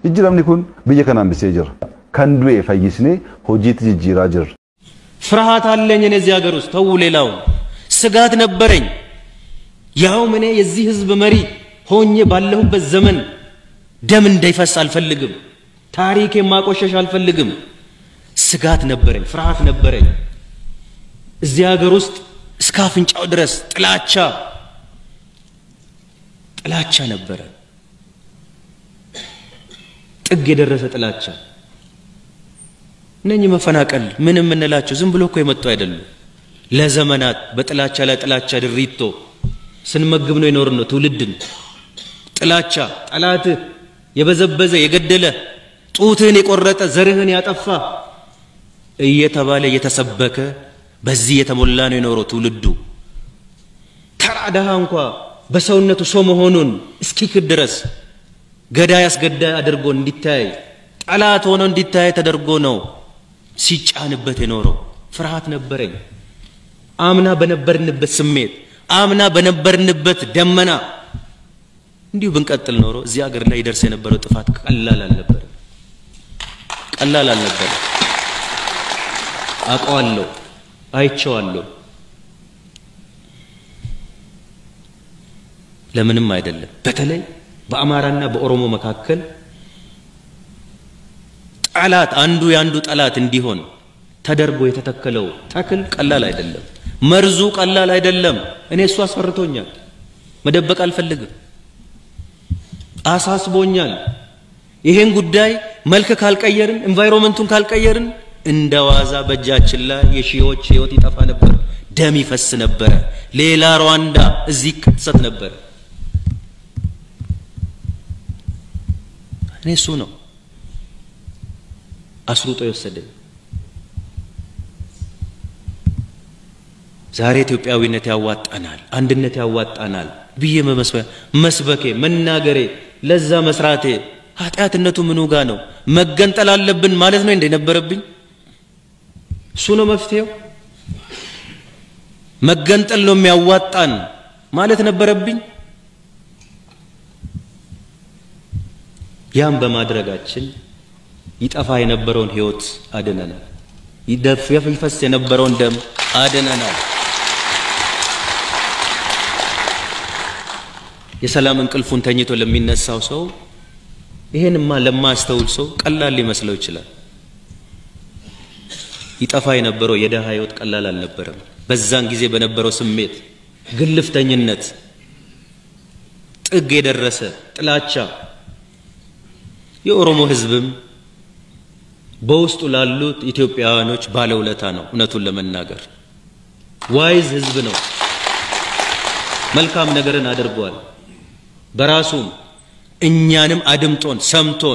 jijjiiramni kun biyya kana hambisee jira kan du'e fayyisnee hojiitti jijjiiraa jirra. ፍርሃት አለኝ እኔ እዚህ ሀገር ውስጥ ተው ሌላውን ስጋት ነበረኝ ያውም እኔ የዚህ ህዝብ መሪ ሆኜ ባለሁበት ዘመን ደም እንዳይፈስ አልፈልግም ታሪክ የማቆሸሽ አልፈልግም ስጋት ነበረኝ ፍርሃት ነበረኝ እዚህ ሀገር ውስጥ እስከ አፍንጫው ድረስ ጥላቻ ጥላቻ ነበረ ጥግ የደረሰ ጥላቻ እነኚህ መፈናቀል ምን የምንላቸው ዝም ብሎ እኮ የመጡ አይደሉም ለዘመናት በጥላቻ ላይ ጥላቻ ድሪቶ ስንመግብ ነው የኖር ነው ትውልድን ጥላቻ ጠላትህ የበዘበዘ የገደለ ጡትህን የቆረጠ ዘርህን ያጠፋ እየተባለ እየተሰበከ በዚህ የተሞላ ነው የኖረው ትውልዱ ተራ ድሃ እንኳ በሰውነቱ ሰው መሆኑን እስኪክድ ድረስ ገዳይ አስገዳይ አድርጎ እንዲታይ ጠላት ሆኖ እንዲታይ ተደርጎ ነው ሲጫንበት የኖረው ፍርሃት ነበረኝ አምና በነበርንበት ስሜት አምና በነበርንበት ደመና እንዲሁ ብንቀጥል ኖሮ እዚህ ሀገር ላይ ይደርስ የነበረው ጥፋት ቀላል አልነበረ ቀላል አልነበረ አውቀዋለሁ አይቼዋለሁ ለምንም አይደለም በተለይ በአማራና በኦሮሞ መካከል ጠላት አንዱ የአንዱ ጠላት እንዲሆን ተደርጎ የተተከለው ተክል ቀላል አይደለም መርዙ ቀላል አይደለም እኔ እሱ አስፈርቶኛል መደበቅ አልፈልግም አሳስቦኛል ይሄን ጉዳይ መልክ ካልቀየርን ኤንቫይሮንመንቱን ካልቀየርን እንደ ዋዛ በእጃችን ላይ የሺዎች ህይወት ይጠፋ ነበር ደም ይፈስ ነበረ ሌላ ሩዋንዳ እዚህ ይከሰት ነበር እኔ እሱ ነው አስሩጦ የወሰደኝ ዛሬ ኢትዮጵያዊነት ያዋጣናል አንድነት ያዋጣናል ብዬ መስበኬ መናገሬ ለዛ መስራቴ ኃጢአትነቱ ምኑ ጋ ነው መገንጠል አለብን ማለት ነው እንደነበረብኝ እሱ ነው መፍትሄው መገንጠል ነው የሚያዋጣን ማለት ነበረብኝ ያም በማድረጋችን ይጠፋ የነበረውን ህይወት አድነናል ይፈስ የነበረውን ደም አድነናል የሰላም እንቅልፉን ተኝቶ ለሚነሳው ሰው ይሄንማ ለማስተውል ሰው ቀላል ሊመስለው ይችላል ይጠፋ የነበረው የደሃ ህይወት ቀላል አልነበረም በዛን ጊዜ በነበረው ስሜት ግልፍተኝነት ጥግ የደረሰ ጥላቻ የኦሮሞ ህዝብም በውስጡ ላሉት ኢትዮጵያውያኖች ባለውለታ ነው እውነቱን ለመናገር ዋይዝ ህዝብ ነው መልካም ነገርን አድርጓል በራሱም እኛንም አድምጦን ሰምቶን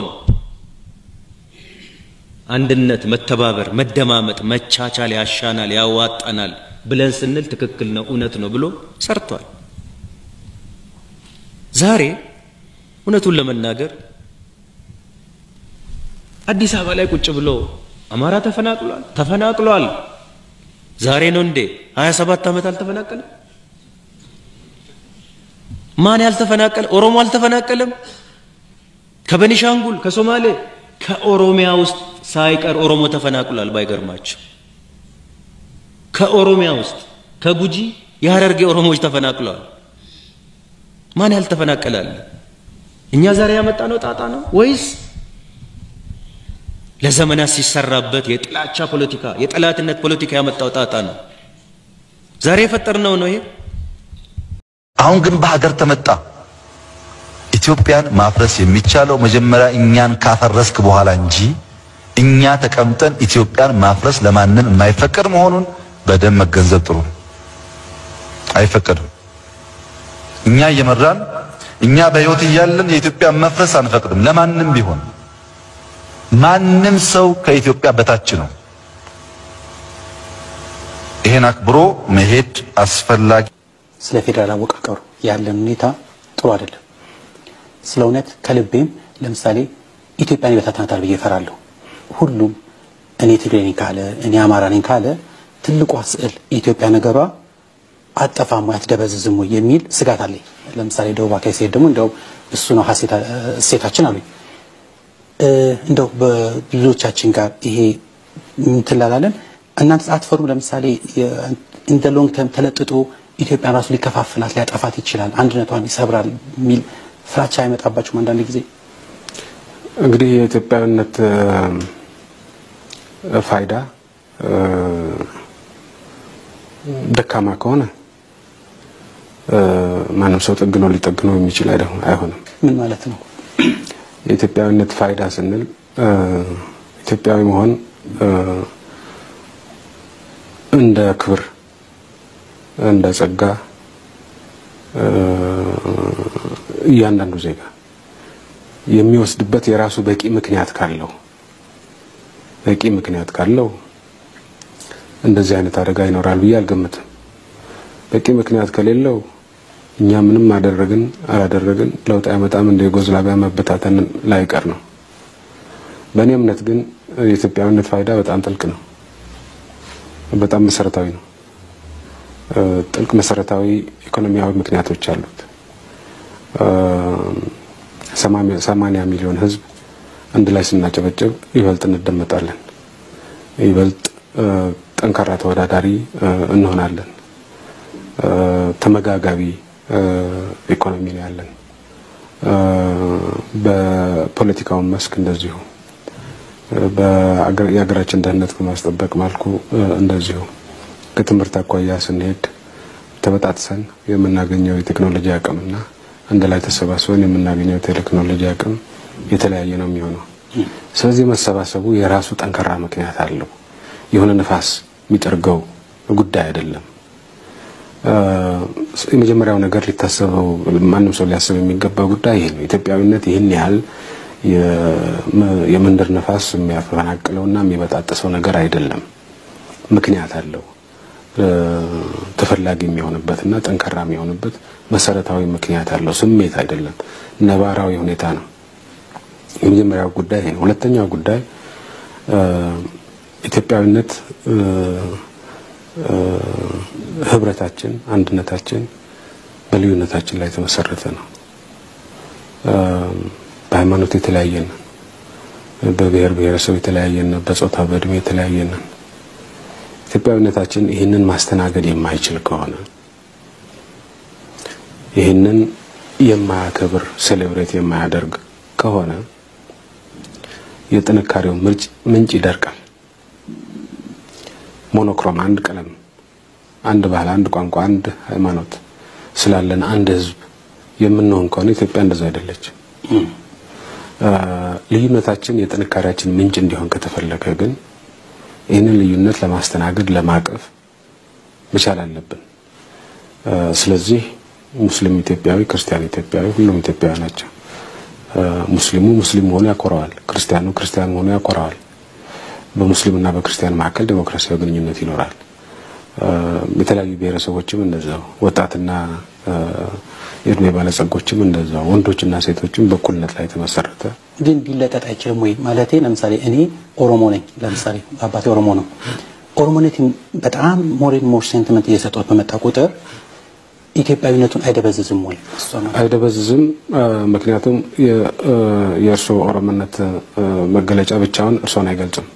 አንድነት መተባበር መደማመጥ መቻቻል ያሻናል ያዋጣናል ብለን ስንል ትክክል ነው እውነት ነው ብሎ ሰርቷል ዛሬ እውነቱን ለመናገር አዲስ አበባ ላይ ቁጭ ብሎ አማራ ተፈናቅሏል ተፈናቅሏል ዛሬ ነው እንዴ 27 ዓመት አልተፈናቀለም ማን ያልተፈናቀለ ኦሮሞ አልተፈናቀለም ከበኒሻንጉል ከሶማሌ ከኦሮሚያ ውስጥ ሳይቀር ኦሮሞ ተፈናቅሏል ባይገርማቸው ከኦሮሚያ ውስጥ ከጉጂ የሀረርጌ ኦሮሞዎች ተፈናቅለዋል ማን ያልተፈናቀላል እኛ ዛሬ ያመጣ ነው ጣጣ ነው ወይስ ለዘመናት ሲሰራበት የጥላቻ ፖለቲካ የጠላትነት ፖለቲካ ያመጣው ጣጣ ነው ዛሬ የፈጠርነው ነው ይሄ አሁን ግን በሀገር ተመጣ ኢትዮጵያን ማፍረስ የሚቻለው መጀመሪያ እኛን ካፈረስክ በኋላ እንጂ እኛ ተቀምጠን ኢትዮጵያን ማፍረስ ለማንም የማይፈቀድ መሆኑን በደንብ መገንዘብ ጥሩ አይፈቀድም እኛ እየመራን እኛ በህይወት እያለን የኢትዮጵያ መፍረስ አንፈቅድም ለማንም ቢሆን ማንም ሰው ከኢትዮጵያ በታች ነው ይሄን አክብሮ መሄድ አስፈላጊ ስለ ፌዴራል አወቃቀሩ ያለን ሁኔታ ጥሩ አይደለም። ስለ እውነት ከልቤም ለምሳሌ ኢትዮጵያን ይበታትናታል ብዬ እፈራለሁ። ሁሉም እኔ ትግሬ ነኝ ካለ እኔ አማራ ነኝ ካለ ትልቋ ስዕል የኢትዮጵያ ነገሯ አጠፋም ወይ አትደበዝዝም ወይ የሚል ስጋት አለኝ። ለምሳሌ ደቡብ አካባቢ ሲሄድ ደግሞ እንደውም እሱ ነው ሀሴታ- እሴታችን አሉኝ። እንደው በልጆቻችን ጋር ይሄ እንትላላለን እናንተ አትፈሩም? ለምሳሌ እንደ ሎንግ ተርም ተለጥጦ ኢትዮጵያን ራሱ ሊከፋፍላት ሊያጠፋት ይችላል፣ አንድነቷን ይሰብራል የሚል ፍራቻ አይመጣባችሁም? አንዳንድ ጊዜ እንግዲህ የኢትዮጵያዊነት ፋይዳ ደካማ ከሆነ ማንም ሰው ጠግኖ ሊጠግነው የሚችል አይሆንም። ምን ማለት ነው? የኢትዮጵያዊነት ፋይዳ ስንል ኢትዮጵያዊ መሆን እንደ ክብር፣ እንደ ጸጋ እያንዳንዱ ዜጋ የሚወስድበት የራሱ በቂ ምክንያት ካለው በቂ ምክንያት ካለው እንደዚህ አይነት አደጋ ይኖራል ብዬ አልገምትም። በቂ ምክንያት ከሌለው እኛ ምንም አደረግን አላደረግን ለውጥ አይመጣም፣ እንደ ዩጎዝላቪያ መበታተን ላይቀር ነው። በእኔ እምነት ግን የኢትዮጵያዊነት ፋይዳ በጣም ጥልቅ ነው፣ በጣም መሰረታዊ ነው። ጥልቅ መሰረታዊ ኢኮኖሚያዊ ምክንያቶች አሉት። ሰማንያ ሚሊዮን ሕዝብ አንድ ላይ ስናጨበጭብ ይበልጥ እንደመጣለን፣ ይበልጥ ጠንካራ ተወዳዳሪ እንሆናለን። ተመጋጋቢ ኢኮኖሚ ነው ያለን። በፖለቲካውን መስክ እንደዚሁ የሀገራችን ደህንነት በማስጠበቅ መልኩ እንደዚሁ ከትምህርት አኳያ ስንሄድ ተበጣጥሰን የምናገኘው የቴክኖሎጂ አቅምና አንድ ላይ ተሰባስበን የምናገኘው የቴክኖሎጂ አቅም የተለያየ ነው የሚሆነው። ስለዚህ መሰባሰቡ የራሱ ጠንካራ ምክንያት አለው። የሆነ ንፋስ የሚጠርገው ጉዳይ አይደለም። የመጀመሪያው ነገር ሊታሰበው ማንም ሰው ሊያስብ የሚገባው ጉዳይ ይሄ ነው። ኢትዮጵያዊነት ይህን ያህል የመንደር ነፋስ የሚያፈናቅለውና የሚበጣጥሰው ነገር አይደለም። ምክንያት አለው። ተፈላጊ የሚሆንበትና ጠንካራ የሚሆንበት መሰረታዊ ምክንያት አለው። ስሜት አይደለም፣ ነባራዊ ሁኔታ ነው። የመጀመሪያው ጉዳይ ይሄ ነው። ሁለተኛው ጉዳይ ኢትዮጵያዊነት ህብረታችን፣ አንድነታችን በልዩነታችን ላይ የተመሰረተ ነው። በሃይማኖት የተለያየን፣ በብሔር ብሔረሰብ የተለያየን፣ በጾታ በእድሜ የተለያየን ኢትዮጵያዊነታችን ይህንን ማስተናገድ የማይችል ከሆነ ይህንን የማያከብር ሴሌብሬት የማያደርግ ከሆነ የጥንካሬው ምንጭ ይደርቃል። ሞኖክሮም አንድ ቀለም፣ አንድ ባህል፣ አንድ ቋንቋ፣ አንድ ሃይማኖት ስላለን አንድ ህዝብ የምንሆን ከሆነ ኢትዮጵያ እንደዛ አይደለች። ልዩነታችን የጥንካሬያችን ምንጭ እንዲሆን ከተፈለገ ግን ይህንን ልዩነት ለማስተናገድ ለማቀፍ መቻል አለብን። ስለዚህ ሙስሊም ኢትዮጵያዊ፣ ክርስቲያን ኢትዮጵያዊ ሁሉም ኢትዮጵያዊ ናቸው። ሙስሊሙ ሙስሊም መሆኑ ያኮራዋል፣ ክርስቲያኑ ክርስቲያን መሆኑ ያኮራዋል። በሙስሊምና በክርስቲያን መካከል ዴሞክራሲያዊ ግንኙነት ይኖራል። የተለያዩ ብሔረሰቦችም እንደዛው፣ ወጣትና የእድሜ ባለጸጎችም እንደዛው፣ ወንዶችና ሴቶችም በእኩልነት ላይ የተመሰረተ ግን ሊለጠጥ አይችልም ወይ? ማለቴ ለምሳሌ እኔ ኦሮሞ ነኝ። ለምሳሌ አባቴ ኦሮሞ ነው። ኦሮሞነት በጣም ሞሬን ሞር ሴንቲመንት እየሰጠት በመጣ ቁጥር ኢትዮጵያዊነቱን አይደበዝዝም ወይ? እሷ ነው አይደበዝዝም። ምክንያቱም የእርስዎ ኦሮሞነት መገለጫ ብቻውን እርስዎን አይገልጽም።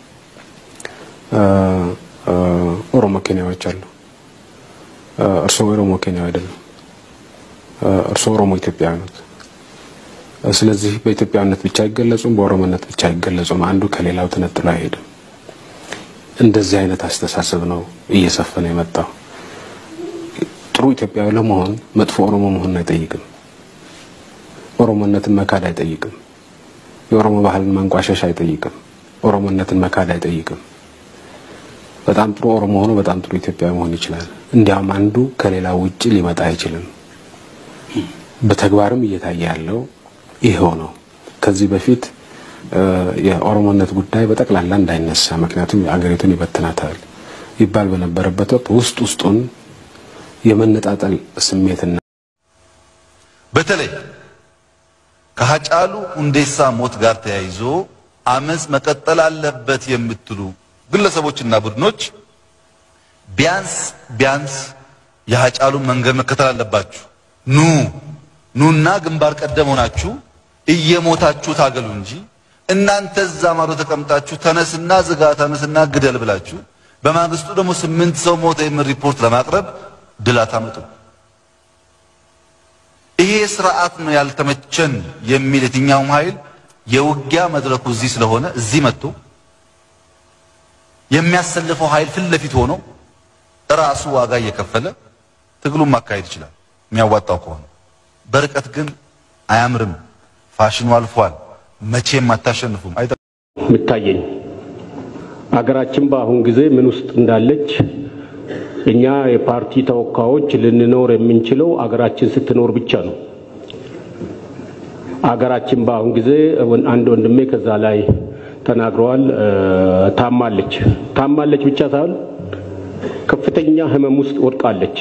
ኦሮሞ ኬንያዎች አሉ። እርስዎ ኦሮሞ ኬንያዊ አይደለም። እርስዎ ኦሮሞ ኢትዮጵያዊ ነት። ስለዚህ በኢትዮጵያዊነት ብቻ አይገለጹም፣ በኦሮሞነት ብቻ አይገለጹም። አንዱ ከሌላው ተነጥሎ አይሄድም። እንደዚህ አይነት አስተሳሰብ ነው እየሰፈነ የመጣው። ጥሩ ኢትዮጵያዊ ለመሆን መጥፎ ኦሮሞ መሆን አይጠይቅም። ኦሮሞነትን መካድ አይጠይቅም። የኦሮሞ ባህልን ማንቋሸሽ አይጠይቅም። ኦሮሞነትን መካድ አይጠይቅም። በጣም ጥሩ ኦሮሞ ሆኖ በጣም ጥሩ ኢትዮጵያዊ መሆን ይችላል። እንዲያውም አንዱ ከሌላው ውጭ ሊመጣ አይችልም። በተግባርም እየታየ ያለው ይሄው ነው። ከዚህ በፊት የኦሮሞነት ጉዳይ በጠቅላላ እንዳይነሳ ምክንያቱም አገሪቱን ይበትናታል ይባል በነበረበት ወቅት ውስጥ ውስጡን የመነጣጠል ስሜትና በተለይ ከሀጫሉ ሁንዴሳ ሞት ጋር ተያይዞ አመፅ መቀጠል አለበት የምትሉ ግለሰቦችና ቡድኖች ቢያንስ ቢያንስ የሀጫሉን መንገድ መከተል አለባችሁ። ኑ ኑና ግንባር ቀደም ሆናችሁ እየሞታችሁ ታገሉ እንጂ እናንተ እዛ ማዶ ተቀምጣችሁ ተነስና ዝጋ፣ ተነስና ግደል ብላችሁ በማግስቱ ደግሞ ስምንት ሰው ሞተ የሚል ሪፖርት ለማቅረብ ድል አታመጡም። ይሄ ስርዓት ነው ያልተመቸን የሚል የትኛውም ኃይል የውጊያ መድረኩ እዚህ ስለሆነ እዚህ መጥቶ የሚያሰልፈው ኃይል ፊት ለፊት ሆኖ ራሱ ዋጋ እየከፈለ ትግሉን ማካሄድ ይችላል የሚያዋጣው ከሆነ። በርቀት ግን አያምርም። ፋሽኑ አልፏል። መቼም አታሸንፉም። የሚታየኝ አገራችን በአሁን ጊዜ ምን ውስጥ እንዳለች እኛ የፓርቲ ተወካዮች ልንኖር የምንችለው አገራችን ስትኖር ብቻ ነው። አገራችን በአሁን ጊዜ አንድ ወንድሜ ከዛ ላይ ተናግረዋል። ታማለች። ታማለች ብቻ ሳይሆን ከፍተኛ ሕመም ውስጥ ወድቃለች።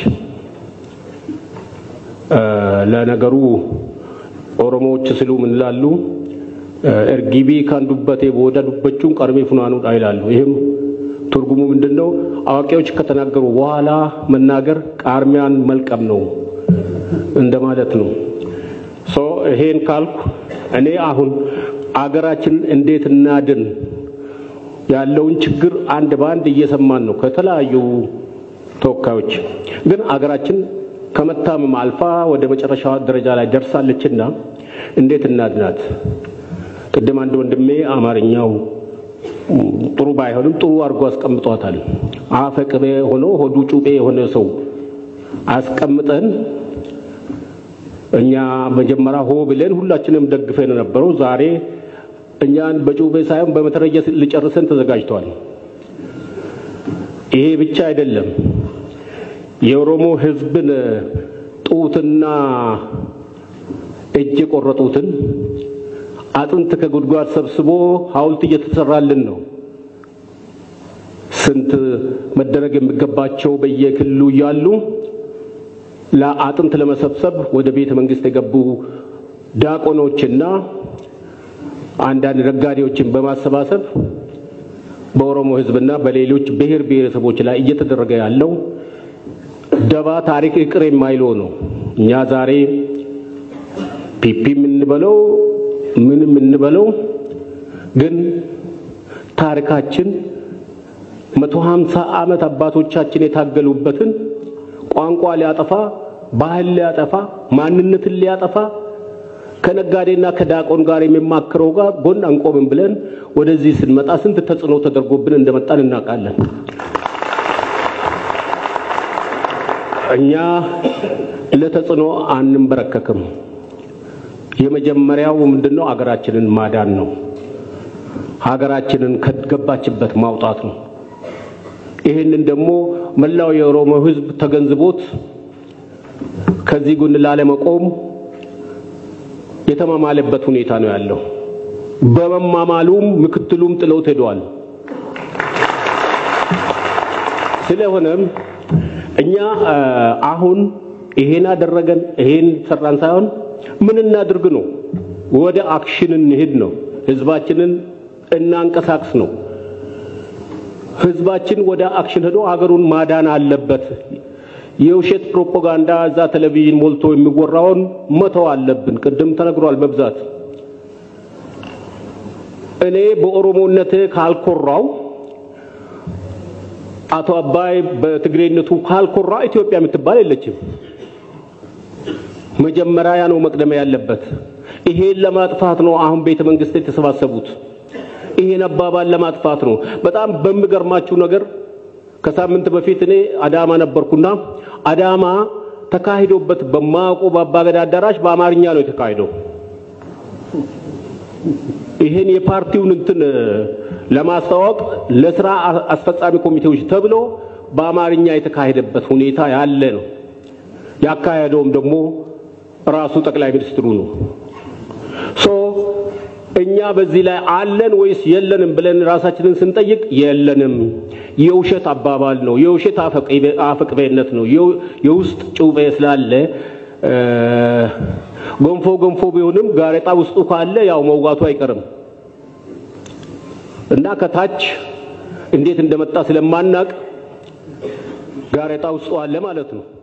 ለነገሩ ኦሮሞዎች ስሉ ምን ይላሉ? እርጊቢ ካንዱበቴ ቦዳ ዱበቹን ቀርሜ ፉናኑ ይላሉ። ይህም ትርጉሙ ምንድን ነው? አዋቂዎች ከተናገሩ በኋላ መናገር ቃርሚያን መልቀም ነው እንደማለት ነው። ሶ ይሄን ካልኩ እኔ አሁን አገራችን እንዴት እናድን ያለውን ችግር አንድ በአንድ እየሰማን ነው ከተለያዩ ተወካዮች። ግን አገራችን ከመታመም አልፋ ወደ መጨረሻ ደረጃ ላይ ደርሳለችና እንዴት እናድናት? ቅድም አንድ ወንድሜ አማርኛው ጥሩ ባይሆንም ጥሩ አድርጎ አስቀምጧታል። አፈ ቅቤ ሆኖ ሆዱ ጩቤ የሆነ ሰው አስቀምጠን እኛ መጀመሪያ ሆ ብለን ሁላችንም ደግፈን የነበረው ዛሬ እኛን በጩቤ ሳይሆን በመትረየስ ሊጨርሰን ተዘጋጅተዋል። ይሄ ብቻ አይደለም። የኦሮሞ ሕዝብን ጡትና እጅ የቆረጡትን አጥንት ከጉድጓድ ሰብስቦ ሐውልት እየተሰራልን ነው። ስንት መደረግ የሚገባቸው በየክልሉ እያሉ ለአጥንት ለመሰብሰብ ወደ ቤተ መንግስት የገቡ ዲያቆኖችና አንዳንድ ነጋዴዎችን በማሰባሰብ በኦሮሞ ህዝብና በሌሎች ብሔር ብሔረሰቦች ላይ እየተደረገ ያለው ደባ ታሪክ ይቅር የማይለው ነው። እኛ ዛሬ ፒፒ የምንበለው ምን የምንበለው ግን ታሪካችን መቶ ሀምሳ ዓመት አባቶቻችን የታገሉበትን ቋንቋ ሊያጠፋ ባህል ሊያጠፋ ማንነትን ሊያጠፋ ከነጋዴና ከዳቆን ጋር የሚማክረው ጋር ጎን አንቆምም ብለን ወደዚህ ስንመጣ ስንት ተጽዕኖ ተደርጎብን እንደመጣን እናውቃለን። እኛ ለተጽዕኖ አንንበረከክም። የመጀመሪያው ምንድነው? ሀገራችንን ማዳን ነው። ሀገራችንን ከገባችበት ማውጣት ነው። ይህንን ደግሞ መላው የኦሮሞ ሕዝብ ተገንዝቦት ከዚህ ጎን ላለመቆም የተማማለበት ሁኔታ ነው ያለው። በመማማሉም ምክትሉም ጥለውት ሄደዋል። ስለሆነም እኛ አሁን ይሄን አደረገን ይሄን ሰራን ሳይሆን ምን እናድርግ ነው፣ ወደ አክሽን እንሄድ ነው፣ ህዝባችንን እናንቀሳቅስ ነው። ህዝባችን ወደ አክሽን ሄዶ ሀገሩን ማዳን አለበት። የውሸት ፕሮፓጋንዳ እዛ ቴሌቪዥን ሞልቶ የሚወራውን መተው አለብን። ቅድም ተነግሯል በብዛት እኔ በኦሮሞነቴ ካልኮራው አቶ አባይ በትግሬነቱ ካልኮራ ኢትዮጵያ የምትባል የለችም። መጀመሪያ ነው መቅደም ያለበት። ይሄን ለማጥፋት ነው አሁን ቤተ መንግስት የተሰባሰቡት። ይሄን አባባል ለማጥፋት ነው። በጣም በሚገርማችሁ ነገር ከሳምንት በፊት እኔ አዳማ ነበርኩና አዳማ ተካሂዶበት በማያውቁ በአባገዳ አዳራሽ በአማርኛ ነው የተካሄደው። ይሄን የፓርቲውን እንትን ለማስተዋወቅ ለስራ አስፈጻሚ ኮሚቴዎች ተብሎ በአማርኛ የተካሄደበት ሁኔታ ያለ ነው። ያካሄደውም ደግሞ ራሱ ጠቅላይ ሚኒስትሩ ነው። ሶ እኛ በዚህ ላይ አለን ወይስ የለንም ብለን ራሳችንን ስንጠይቅ የለንም። የውሸት አባባል ነው። የውሸት አፈቅቤነት ነው። የውስጥ ጩቤ ስላለ ገንፎ ገንፎ ቢሆንም ጋሬጣ ውስጡ ካለ ያው መውጋቱ አይቀርም እና ከታች እንዴት እንደመጣ ስለማናቅ ጋሬጣ ውስጡ አለ ማለት ነው።